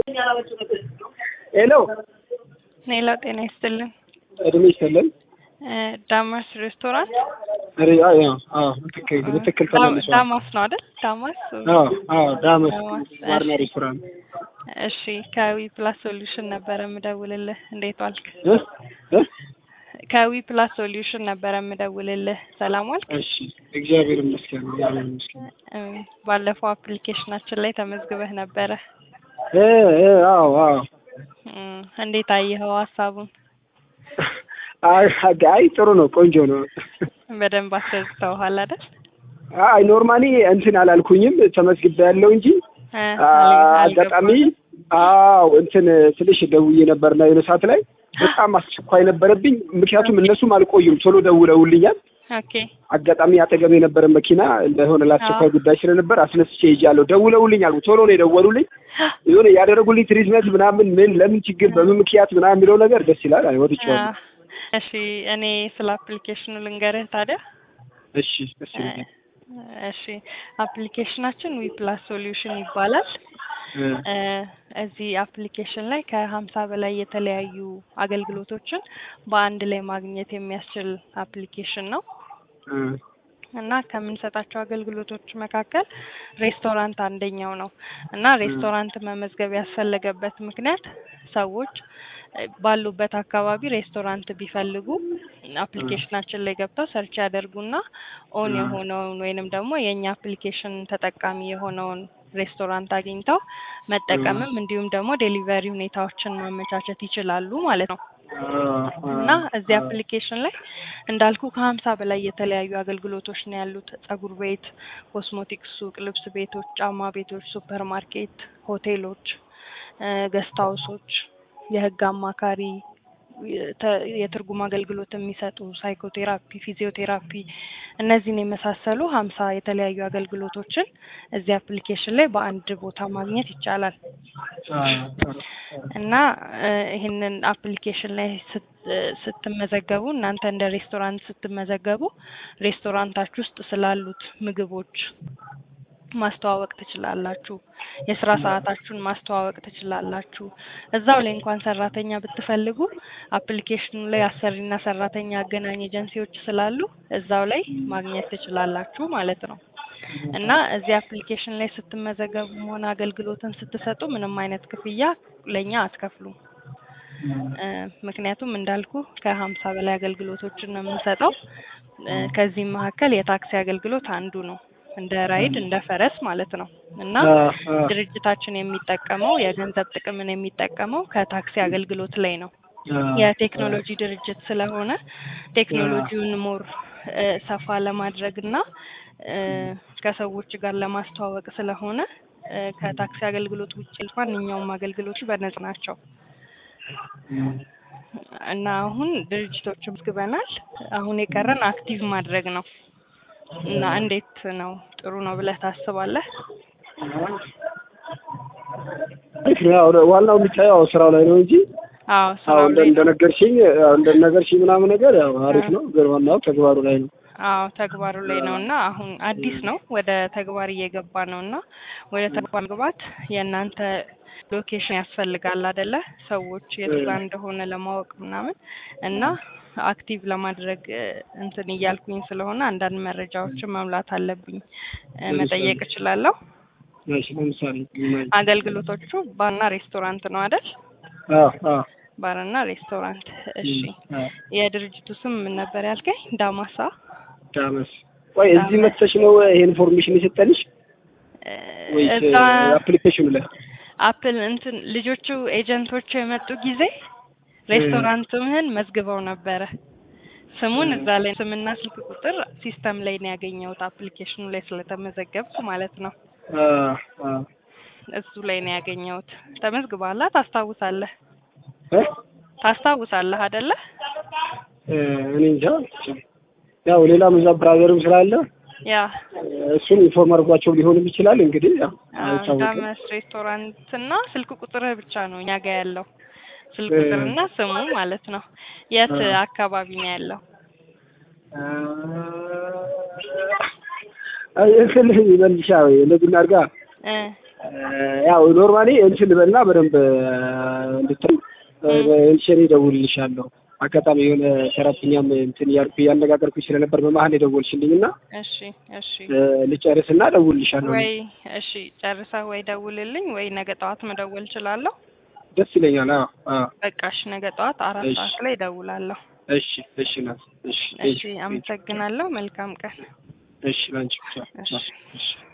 ሄሎ ሌላ ጤና ይስጥልን። እድሜ ይስጥልን። ዳማስ ሬስቶራንት ሪ አዎ አዎ ትክክል በትክክል ተመልሷል። ዳማስ ነው አይደል? ዳማስ አዎ አዎ ዳመስ ዳማስ፣ ባርና እሺ። ሬስቶራንት እሺ ከዊ ፕላስ ሶሉሽን ነበረ የምደውልልህ። እንዴት ዋልክ? እ እ ከዊ ፕላስ ሶሉሽን ነበረ የምደውልልህ። ሰላም ዋልክ? እሺ እግዚአብሔር ይመስገን እግዚአብሔር ይመስገን። እም፣ ባለፈው አፕሊኬሽናችን ላይ ተመዝግበህ ነበረ። እ እ አዎ አዎ እም፣ እንዴት አየኸው ሀሳቡን? አይ አይ ጥሩ ነው ቆንጆ ነው። በደንብ አስረድተውሃል አይደል? አይ ኖርማሊ እንትን አላልኩኝም ተመዝግቤ ያለው እንጂ እ፣ አ- አልገባም። አጋጣሚ አዎ እንትን ትንሽ ደውዬ ነበርና የሆነ ሰዓት ላይ በጣም አስቸኳይ ነበረብኝ። ምክንያቱም እነሱም አልቆዩም ቶሎ ደውለውልኛል። ኦኬ አጋጣሚ አጠገብ የነበረ መኪና ለሆነ ለአስቸኳይ አዎ። ጉዳይ ስለነበር አስነስቼ ሄጃለሁ። ደውለውልኛል፣ ቶሎ ነው የደወሉልኝ። የሆነ ያደረጉልኝ ትሪትመንት ምናምን ምን ለምን ችግር በምን ምክንያት ምናምን የሚለው ነገር ደስ ይላል። አይ ወድጄዋለሁ። አ፣ እሺ እኔ ስለ አፕሊኬሽኑ ልንገርህ ታዲያ። እሺ ደስ ይላል። እሺ አፕሊኬሽናችን ዊ ፕላስ ሶሉሽን ይባላል። እ እ፣ እዚህ አፕሊኬሽን ላይ ከሀምሳ በላይ የተለያዩ አገልግሎቶችን በአንድ ላይ ማግኘት የሚያስችል አፕሊኬሽን ነው እ እና ከምንሰጣቸው አገልግሎቶች መካከል ሬስቶራንት አንደኛው ነው እና ሬስቶራንት መመዝገብ ያስፈለገበት ምክንያት ሰዎች እ፣ ባሉበት አካባቢ ሬስቶራንት ቢፈልጉ አፕሊኬሽናችን ላይ ገብተው ሰርች ያደርጉና ኦን እ። የሆነውን ወይንም ደግሞ የእኛ አፕሊኬሽን ተጠቃሚ የሆነውን ሬስቶራንት አግኝተው መጠቀምም እንዲሁም ደግሞ ዴሊቨሪ ሁኔታዎችን ማመቻቸት ይችላሉ ማለት ነው። እና እዚህ አፕሊኬሽን ላይ እንዳልኩ ከሀምሳ በላይ የተለያዩ አገልግሎቶች ነው ያሉት። ጸጉር ቤት፣ ኮስሞቲክስ ሱቅ፣ ልብስ ቤቶች፣ ጫማ ቤቶች፣ ሱፐር ማርኬት፣ ሆቴሎች፣ ገስት ሀውሶች፣ የህግ አማካሪ፣ የተ- የትርጉም አገልግሎት የሚሰጡ ሳይኮቴራፒ፣ ፊዚዮቴራፒ እነዚህን የመሳሰሉ ሀምሳ የተለያዩ አገልግሎቶችን እዚህ አፕሊኬሽን ላይ በአንድ ቦታ ማግኘት ይቻላል። እና እ፣ ይህንን አፕሊኬሽን ላይ ስት- እ፣ ስትመዘገቡ እናንተ እንደ ሬስቶራንት ስትመዘገቡ ሬስቶራንታችሁ ውስጥ ስላሉት ምግቦች ማስተዋወቅ ትችላላችሁ። የስራ ሰዓታችሁን ማስተዋወቅ ትችላላችሁ። እዛው ላይ እንኳን ሰራተኛ ብትፈልጉ አፕሊኬሽኑ ላይ አሰሪና ሰራተኛ አገናኝ ኤጀንሲዎች ስላሉ እዛው ላይ ማግኘት ትችላላችሁ ማለት ነው። እና እዚህ አፕሊኬሽን ላይ ስትመዘገቡም ሆነ አገልግሎትን ስትሰጡ ምንም አይነት ክፍያ ለእኛ አትከፍሉም። እ፣ ምክንያቱም እንዳልኩ ከሀምሳ በላይ አገልግሎቶችን ነው የምንሰጠው። እ፣ ከዚህም መካከል የታክሲ አገልግሎት አንዱ ነው። እንደ ራይድ እንደ ፈረስ ማለት ነው። እና ድርጅታችን የሚጠቀመው የገንዘብ ጥቅምን የሚጠቀመው ከታክሲ አገልግሎት ላይ ነው። የቴክኖሎጂ ድርጅት ስለሆነ ቴክኖሎጂውን ሞር እ፣ ሰፋ ለማድረግ እና እ፣ ከሰዎች ጋር ለማስተዋወቅ ስለሆነ እ፣ ከታክሲ አገልግሎት ውጭ ማንኛውም አገልግሎቶች በነጻ ናቸው እና አሁን ድርጅቶች መዝግበናል። አሁን የቀረን አክቲቭ ማድረግ ነው እና እንዴት ነው ጥሩ ነው ብለህ ታስባለህ? ያው ዋናው የሚታየው ስራው ላይ ነው እንጂ አዎ አዎ ስራው እንደ ላይ ነው። እንደነገርሽኝ ያው እንደነገርሽኝ ምናምን ነገር ያው አሪፍ ነው፣ ግን ዋናው ተግባሩ ላይ ነው። አዎ ተግባሩ ላይ ነው እና አሁን አዲስ ነው ወደ ተግባር እየገባ ነው እና ወደ ተግባር መግባት የእናንተ ሎኬሽን ያስፈልጋል አይደለ? ሰዎች የት ጋር እንደሆነ ለማወቅ ምናምን እና አክቲቭ ለማድረግ እ፣ እንትን እያልኩኝ ስለሆነ አንዳንድ መረጃዎችን መሙላት አለብኝ። እ፣ መጠየቅ እችላለሁ? እሺ ለምሳሌ አገልግሎቶቹ ባርና ሬስቶራንት ነው አይደል? አዎ አዎ ባርና ሬስቶራንት። እሺ አዎ የድርጅቱ ስም ምን ነበር ያልከኝ? ዳማሳ ዳመስ ቆይ እዚህ መጥተሽ ነው ይሄ ኢንፎርሜሽን የሰጠንሽ እ፣ ወይስ እዛ አፕሊኬሽኑ ላይ? አፕል እንትን ልጆቹ ኤጀንቶቹ የመጡ ጊዜ ሬስቶራንትምህን መዝግበው ነበረ። ስሙን እዛ ላይ ስምና ስልክ ቁጥር ሲስተም ላይ ነው ያገኘሁት አፕሊኬሽኑ ላይ ስለተመዘገብኩ ማለት ነው። አዎ አዎ እሱ ላይ ነው ያገኘሁት። ተመዝግበሃል? ታስታውሳለህ? እ ታስታውሳለህ አይደለ? እ፣ እኔ እንጃ ያው ሌላም እዛ ብራዘርም ስላለ ያ እሱን ኢንፎርም አድርጓቸው ሊሆንም ይችላል። እንግዲህ ያው አዎ፣ አይታወቅም። ዳመስ ሬስቶራንት እና ስልክ ቁጥርህ ብቻ ነው እኛ ጋር ያለው ስልክ እ፣ ቁጥርና ስሙ ማለት ነው። የት እ። አካባቢ ነው ያለው? አይ እንትን ይበልሻ ወይ እንደዚህ እናድርጋ እ ያው ኖርማሊ እንትን ልበልና በደንብ እንድትል እንሽኔ እደውልልሻለሁ። አጋጣሚ የሆነ ሰራተኛም እንትን እያልኩ እያነጋገርኩኝ ስለነበር በመሀል የደወልሽልኝ እና እሺ እሺ ልጨርስና እደውልልሻለሁ። ወይ እሺ ጨርሰህ ወይ ደውልልኝ ወይ ነገ ጠዋት መደወል እችላለሁ። ደስ ይለኛል። አዎ አዎ። በቃ እሺ ነገ ጠዋት አራት እሺ። ሰዓት ላይ እደውላለሁ። እሺ እሺ ናት። እሺ እሺ አመሰግናለሁ። መልካም ቀን። እሺ ላንቺ ብቻ። እሺ። እሺ